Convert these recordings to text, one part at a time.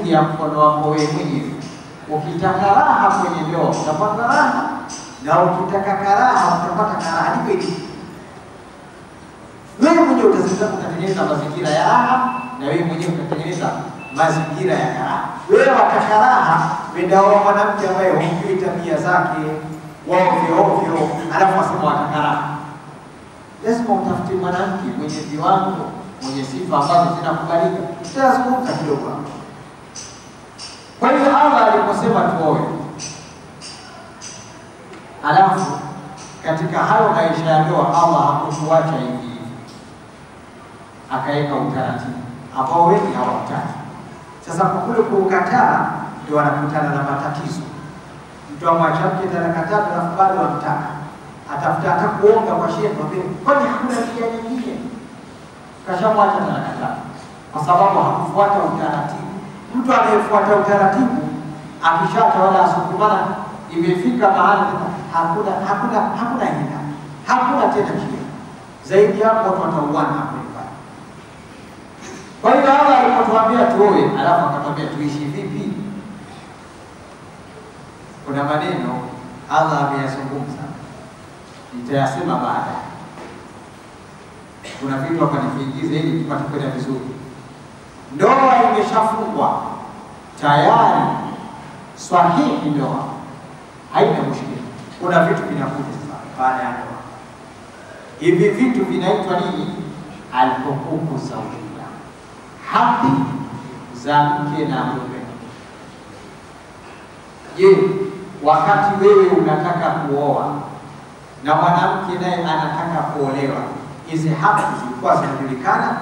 ya mkono wako wewe mwenyewe. Ukitaka raha kwenye ndoa utapata raha, na ukitaka karaha utapata karaha. Ndivyo ilivyo. Wewe mwenyewe utazita utatengeneza mazingira ya raha, na wewe mwenyewe utatengeneza mazingira ya karaha. Wewe wataka raha, wenda wao mwanamke ambaye hujui tabia zake waovyo ovyo, alafu wasema wataka raha. Lazima utafute mwanamke mwenye viwango, mwenye sifa ambazo zinakubalika. Tutazungumza kidogo hapo. Kwa hiyo Allah aliposema tuoe, alafu katika hayo maisha ya ndoa Allah hakutuacha hivi hivi, akaweka utaratibu ambao wengi hawataki. Sasa kwa kule kuukataa, ndio wanakutana na matatizo. Mtu amwacha mke talaka tatu, alafu bado amtaka, atafuta hata kuonga kwa shehe, mwambie kwani hakuna njia nyingine? Kashamwacha talaka tatu kwa sababu hakufuata utaratibu. Mtu anayefuata utaratibu akishacha wala asukumana, imefika mahali hakuna hakuna hakuna hila, hakuna tena njia zaidi hapo, watu watauana hapo nyumbani. Kwa hiyo Allah alipotuambia tuoe, alafu akatuambia tuishi vipi, kuna maneno Allah ameyazungumza, nitayasema baadaye. Kuna vitu hapa niviingize ili tupate kwenda vizuri. Ndoa imeshafungwa tayari, swahihi, ndoa haina mushkili. Kuna vitu vinakuja sasa baada ya ndoa. Hivi vitu vinaitwa nini? Alhuququ zawjia, haki za mke na mume. Je, wakati wewe unataka kuoa na mwanamke naye anataka kuolewa, hizi haki zilikuwa zinajulikana?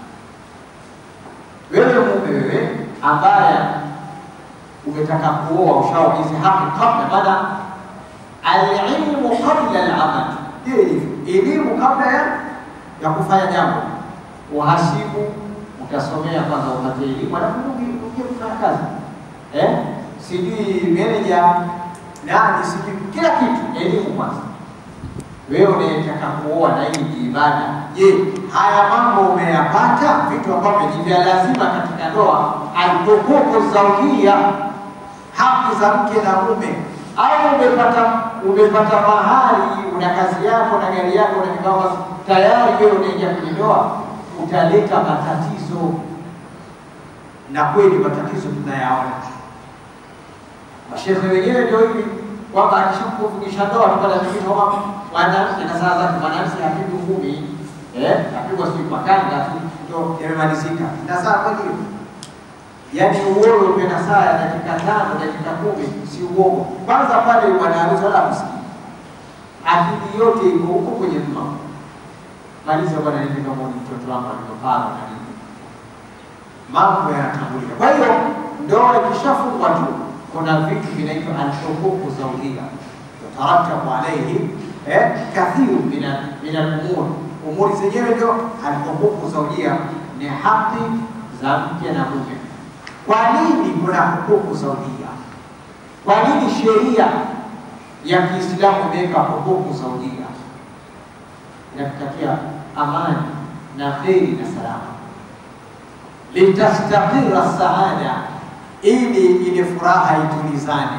Wewe mume, wewe ambaye umetaka kuoa, ushaoa hizi haki kabla, maana alilmu qabla alamal, hiyo ilivyo elimu kabla ya ya kufanya jambo. Uhasibu utasomea kwanza, upate elimu, alafu uje kufanya kazi eh, sijui meneja nani, sijui kila kitu, elimu kwanza. Wewe unayetaka kuoa na hii ni ibada, je, haya mambo umeyapata? Vitu ambavyo ni vya lazima katika ndoa, alhuququ zawjia, haki za mke na mume. Au umepata umepata mahali, una kazi yako na gari yako na vikao, tayari wewe unaingia kwenye ndoa, utaleta matatizo, na kweli matatizo tunayaona. Mashehe wenyewe ndio hivi kwamba akishakufungisha ndoa tupata vitu kama mwanamke na saa zake, mwanamke hapigwi ngumi eh, apigwa sijui kwa kanga tu ndio yamemalizika. Na saa kweli hiyo, yaani uoga upe na saa ya dakika tano dakika kumi, si uongo. Kwanza pale bwana harusi wala kusikia, akili yote iko huko kwenye mma maliza bwana, nini kama ni mtoto wangu alivyopanga na nini, mambo yanatangulia. Kwa hiyo ndoa ikishafungwa tu kuna vitu vinaitwa alhuququ zawjia yataratabu alaihi eh, kathiru min alumur. Umuri zenyewe ndio alhuququ zawjia, ni haki za mke na mume. Kwa nini kuna huququ zawjia? Kwa nini sheria ya Kiislamu imeweka huququ zawjia? Inakutakia amani na kheri na salama, litastaqira saada ili ile furaha itulizane.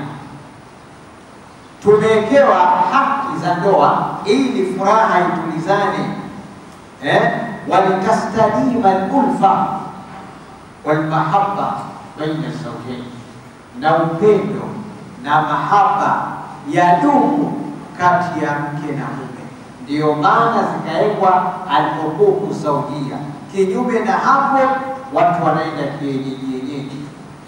Tumewekewa haki za ndoa ili furaha itulizane, eh? walitastadima alulfa walmahabba baina zawjain, na upendo na mahaba ya dumu kati ya mke na mume. Ndiyo maana zikawekwa alhuququ zawjia. Kinyume na hapo, watu wanaenda kienyeji yenyeji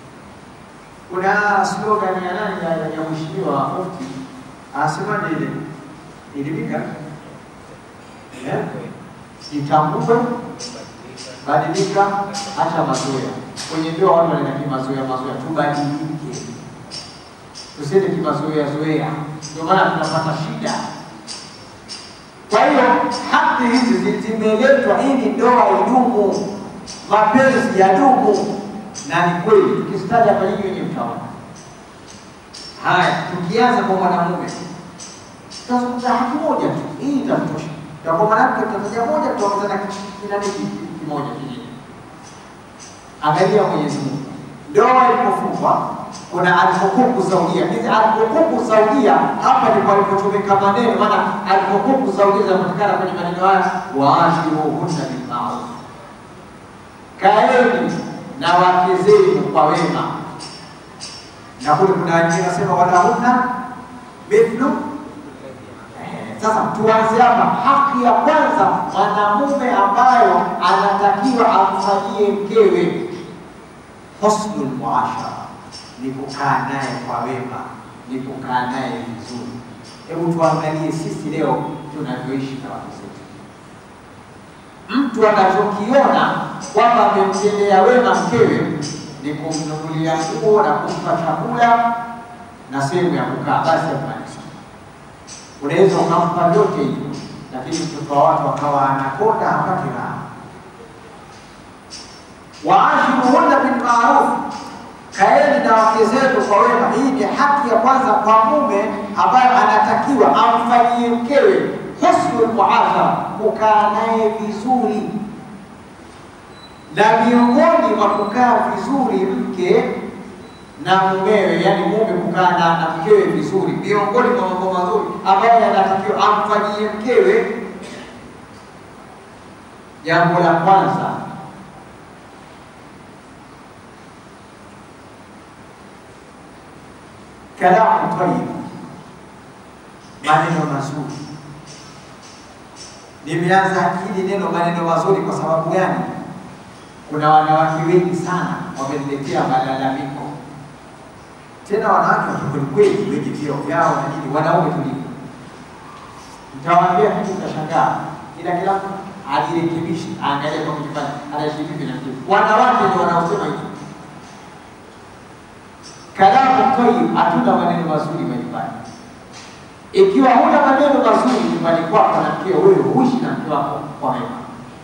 kuna slogan ya nani ya, ya mheshimiwa mufti anasemaje ile ilimika eh? Itambue, badilika, acha mazoea. Kwenye ndoa watu wanaenda kimazoea mazoea, tubadilike, tusiende kimazoea zoea, ndio maana tunapata shida. Kwa hiyo haki hizi zimeletwa ili ndoa idumu, mapenzi yadumu na ni kweli tukizitaja hapa nyingi wenye mtaona. Haya, tukianza kwa mwanamume tutazungumza haki moja tu, hii itatosha. Kwa mwanamke tutataja moja, tutaongeza na kinani kimoja kingine. Angalia Mwenyezi Mungu ndoa ilipofungwa kuna alhukuku zaudia. Hizi alhukuku zaudia hapa ndipo alipotumika maneno, maana alhukuku zaudia zinapatikana kwenye maneno haya, waashiruhunna bilmaruf, kaeni na wake zenu kwa wema. Na kule kuna wengine nasema walahunna mithlu sasa tuanze hapa. Haki ya kwanza mwanamume ambayo anatakiwa amfanyie mkewe husnul muashara, ni kukaa naye kwa wema, ni kukaa naye vizuri. Hebu tuangalie sisi leo tunavyoishi na wake zetu. Mtu anachokiona kwamba amemtendea wema mkewe ni kumnunulia nguo na kumpa chakula na sehemu ya kukaa, basi amaliza unaweza ukampa vyote hivyo, lakini mtoto wa watu akawa anakonda hapati raha. Waashiruhunna bilmaruf, kaeni na wake zenu kwa wema. Hii ni haki ya kwanza kwa mume ambayo anatakiwa amfanyie mkewe husnul muashara, kukaa naye vizuri. Na miongoni mwa kukaa vizuri mke na mumewe, yani mume kukaa na, na mkewe vizuri, miongoni mwa mambo mazuri ambayo yanatakiwa amfanyie mkewe, jambo la kwanza kalamu tayyib, maneno mazuri. Nimeanza hili neno maneno mazuri kwa sababu gani? Kuna wanawake wengi sana wameniletea malalamiko tena wanawake wakikwelikweli wenye vyeo vyao na nini, wanaume tulivyo. Nitawaambia kitu mtashangaa, ila kila mtu ajirekebishe, aangalie kwa kujifanya anaishi vipi na vipi. Wanawake ndio wanaosema hivi, kalamu tayyib, hatuna maneno mazuri majumbani. Ikiwa huna maneno mazuri nyumbani kwako na mkeo, wewe huishi na mke wako kwa mema.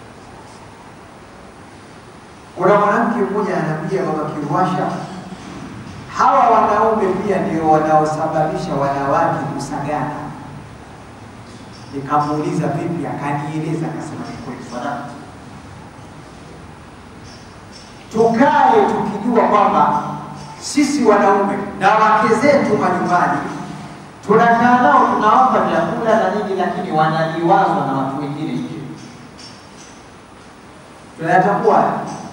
Kuna mwanamke mmoja anaambia baba Kiwasha, hawa wanaume pia ndio wanaosababisha wanawake kusagana. Nikamuuliza vipi, akanieleza, akasema ni kweli sadaka. Tukae tukijua kwamba sisi wanaume na wake zetu majumbani tunakaa nao, tunawapa vyakula na nini, lakini wanaliwazwa na watu wengine nje. Tunayatambua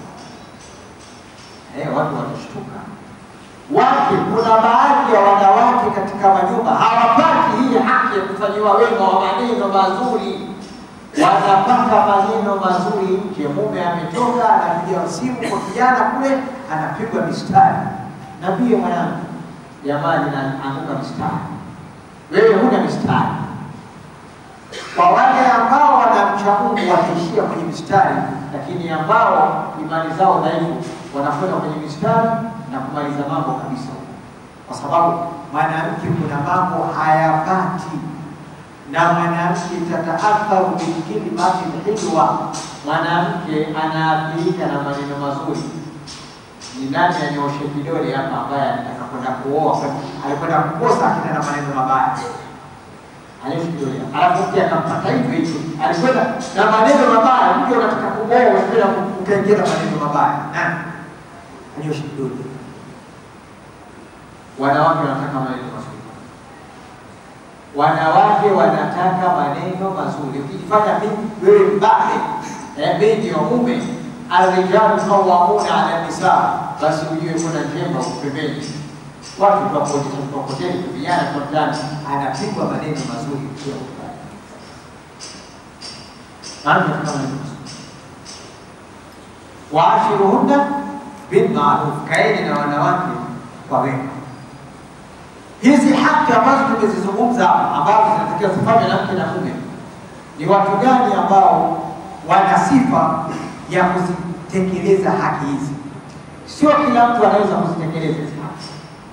eh, watu watashtuka wake kuna baadhi ya wanawake katika majumba hawapati hii haki ya kufanyiwa wema wa maneno mazuri, wanapata maneno mazuri nje. Mume ametoka anapiga simu kwa kijana kule, anapigwa mistari, nambie mwanangu, jamani, naanguka mistari, wewe huna mistari. Kwa wale ambao wanamcha Mungu wataishia kwenye mistari, lakini ambao imani zao dhaifu wanakwenda kwenye mistari na kumaliza mambo kabisa, kwa sababu mwanamke kuna mambo hayapati, na mwanamke tataathari bilkalimati lhilwa, mwanamke anaathirika na maneno mazuri. Ni nani anyoshe kidole hapa ambaye anataka kwenda kuoa, alikwenda kukosa akina na maneno mabaya? Anyoshe kidole, alafu mke akampata hivyo hivyo, alikwenda na maneno mabaya. Mke unataka kuoa, unakwenda ukaingia na maneno mabaya, nani anyoshe kidole? Wanawake wanataka maneno mazuri, wanawake wanataka maneno mazuri. Ukijifanya mimi wewe mbabe, eh, mimi ndio mume, arrijalu qawwamuna ala nisa, basi ujue kuna njemba huko pembeni. Watu tuwakodisha tukokoteni, vijana tuwatani, anapigwa maneno mazuri kila upande. Maana tunataka maneno mazuri. Waashiruhunna bilmaruf, kaeni na wanawake kwa wema. Hizi haki ambazo tumezizungumza hapa ambazo zinatakiwa zifanywe na mke na mume, ni watu gani ambao wana sifa ya kuzitekeleza haki hizi? Sio kila mtu anaweza kuzitekeleza hizi haki.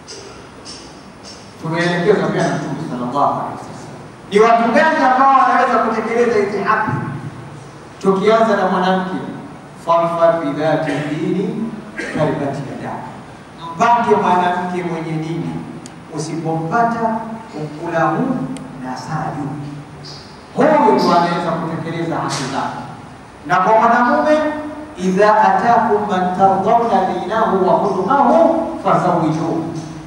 Tumeelekezwa pia na Mtume sallallahu alaihi wasallam, ni watu gani ambao wanaweza kutekeleza hizi haki? Tukianza na mwanamke, fadfar bidhati dini taribati yadaka, mpate mwanamke mwenye dini usipompata ukula huu na saa juu. Huyu ndo anaweza kutekeleza haki zake. Na kwa mwanamume idha atakum man tardawna dinahu wa khuluqahu fazawijuhu,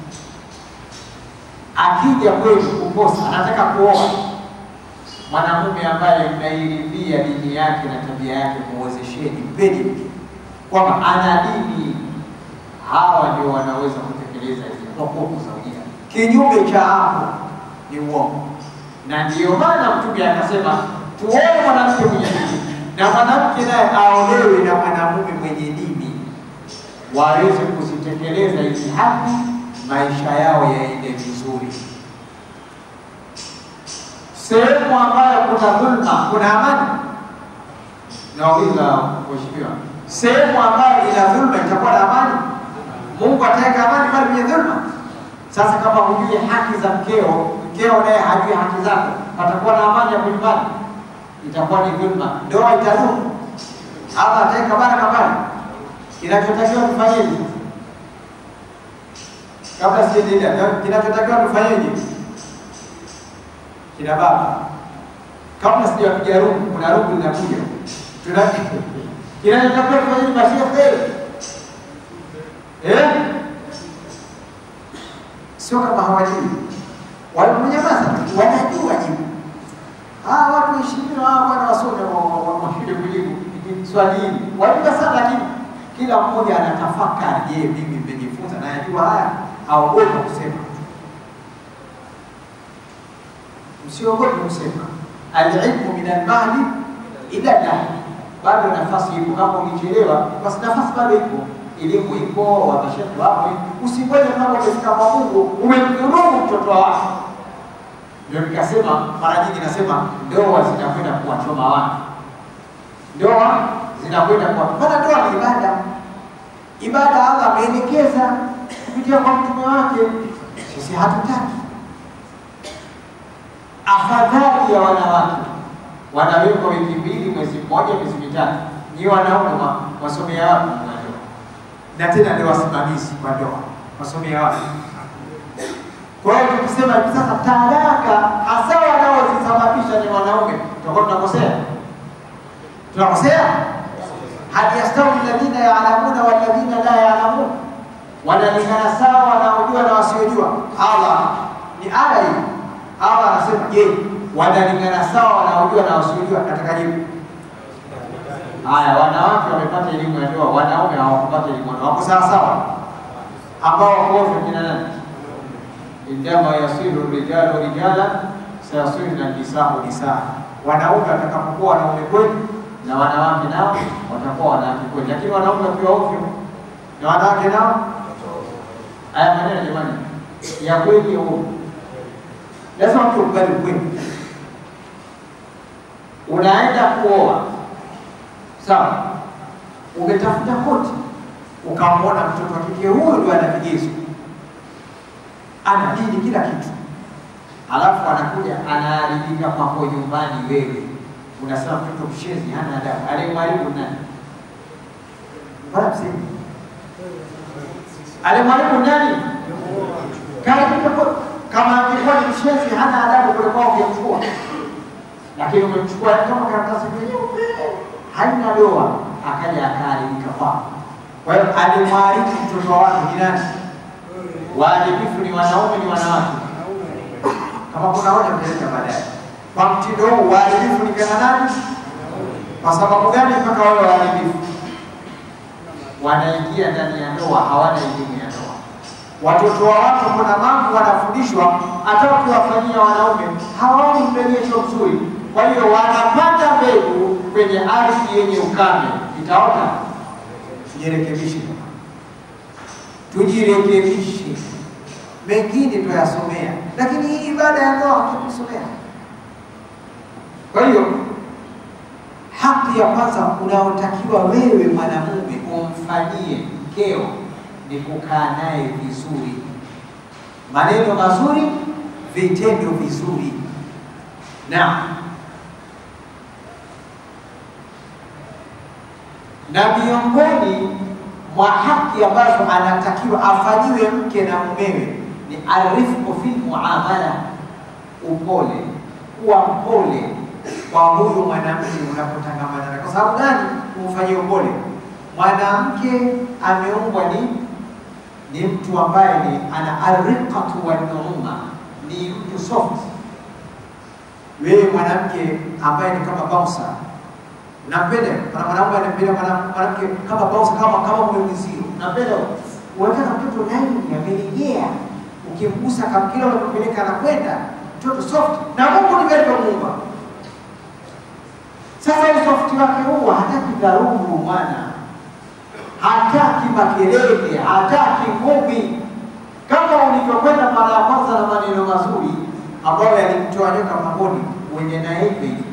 akija kwenu kuposa, anataka kuoa mwanamume ambaye mnairidhia dini yake na tabia yake, muwezesheni, mpeni mke kwamba ana dini. Hawa ndio wanaweza kutekeleza hizi hukumu zawia. Kinyume cha hapo ni uongo, na ndiyo maana Mtume akasema tuoe mwanamke mwenye dini na mwanamke naye aolewe na mwanamume mwenye dini, waweze kuzitekeleza hizi haki, maisha yao yaende vizuri. Sehemu ambayo kuna dhulma, kuna amani. Nauliza mheshimiwa, sehemu ambayo ina dhulma itakuwa na amani? Mungu ataweka amani pale kwenye dhulma? Sasa kama hujui haki za mkeo, mkeo naye hajui haki zako, patakuwa na amani hapo nyumbani? Itakuwa ni dhulma, ndoa itadumu. Allah ataweka baraka pale. Kinachotakiwa tufanyeje? Kabla sijaendelea, kinachotakiwa tufanyeje? Kina baba, kabla sijapiga rungu, kuna rungu linakuja, tuna kinachotakiwa tufanyeje? Mashehe eh, sio kama hawajui, walimenyamaza, wanajua jibu. Ah, watu heshimiwa, hawa bwana wasome washinde kujibu swali hili, wajua sana, lakini kila mmoja anatafakari, je, mimi nimejifunza na yajua haya? Haogopa kusema Msiogope kusema alilmu min almahdi ila lahdi, bado nafasi ipo. Kama ulichelewa, basi nafasi bado ipo, elimu ipo, wamashekhe wapo. Usingoje kama umefika kwa Mungu umemdhulumu mtoto wako. Ndio nikasema mara nyingi nasema ndoa zinakwenda kuwachoma watu, ndoa zinakwenda kwa maana ndoa ni ibada. Ibada Allah ameelekeza kupitia kwa mtume wake, sisi hatutaki afadhali ya wanawake wanawekwa wiki mbili, mwezi mmoja, miezi mitatu. Ni wanaume wasomea wapi ndoa? Na tena ndio wasimamizi wa ndoa, wasomea wapi? Kwa hiyo tukisema hivi sasa talaka hasa wanaozisababisha ni wanaume, tutakuwa tunakosea, tunakosea. hal yastawi alladhina ya'lamuna walladhina la ya'lamun, wanalingana sawa wanaojua na wasiojua? Allah ni aya hii Allah anasema je, wanalingana sawa wanaojua na wasiojua? Nataka jibu. Haya, wanawake wamepata elimu ya ndoa, wanaume hawakupata elimu ya ndoa, wako sawa sawa? Ambao wako ovyo kina nani? Indama yasiru rijalu rijala sayasirna nisau nisaa, wanaume watakapokuwa wanaume kweli na wanawake nao watakuwa wanawake kweli, lakini wanaume wakiwa ovyo na wanawake nao. Haya maneno jamani, ya kweli ya uongo lazima mtu ukubali ukweli. Unaenda kuoa sawa, umetafuta koti, ukamwona mtoto wa kike huyu ndio ana vigezo, ana dini, kila kitu, alafu anakuja anaharibika kwako nyumbani, wewe unasema mtoto mshezi, hana adabu. Alimharibu nani? Bwana msemi, alimharibu nani? Kaharibika koti kama angekuwa ni mshenzi hana adabu kule kwao ungemchukua, lakini umemchukua kama karatasi nyeupe haina doa, akaja akaharibika kwao. Kwa hiyo alimwaribu mtoto wake ni nani? Waharibifu ni wanaume, ni wanawake? Kama kuna hoja mtaleta baadaye. Kwa mtindo huu waharibifu ni kina nani? Kwa sababu gani mpaka wawe waharibifu? Wanaingia ndani ya ndoa, hawana elimu ya ndoa watoto wa watu kuna mambo wanafundishwa, hata ukiwafanyia wanaume hawaoni mrejesho mzuri. Kwa hiyo wanapanda mbegu kwenye ardhi yenye ukame, itaota. Tujirekebishe, tujirekebishe. Mengine tuyasomea, lakini hii ibada ya ndoa hatukusomea. Kwa hiyo haki ya kwanza unaotakiwa wewe mwanamume umfanyie mkeo ni kukaa naye vizuri, maneno mazuri, vitendo vizuri. Na na miongoni mwa haki ambazo anatakiwa afanyiwe mke na mumewe ni arifqu fil muamala, upole, kuwa mpole kwa huyu mwanamke unapotangamana naye. Kwa sababu gani kumfanyia upole? mwanamke ameumbwa ni ni mtu ambaye ni ana ariqatu wa nuuma, ni mtu soft. Wewe mwanamke ambaye ni kama bouncer, unampenda kuna mwanaume anampenda mwana- mwanamke kama bouncer, kama kama mwenzio, unampenda unataka mtoto laini amelegea, ukimgusa kama kila unampeleka anakwenda mtoto soft, na Mungu ndivyo alivyomuumba. Sasa usofti wake huo hataki dharubu mwana, hataki makelele, hataki ngumi, kama ulivyokwenda mara ya kwanza na maneno mazuri ambayo yalimtoa nyoka pangoni, uende naye hivi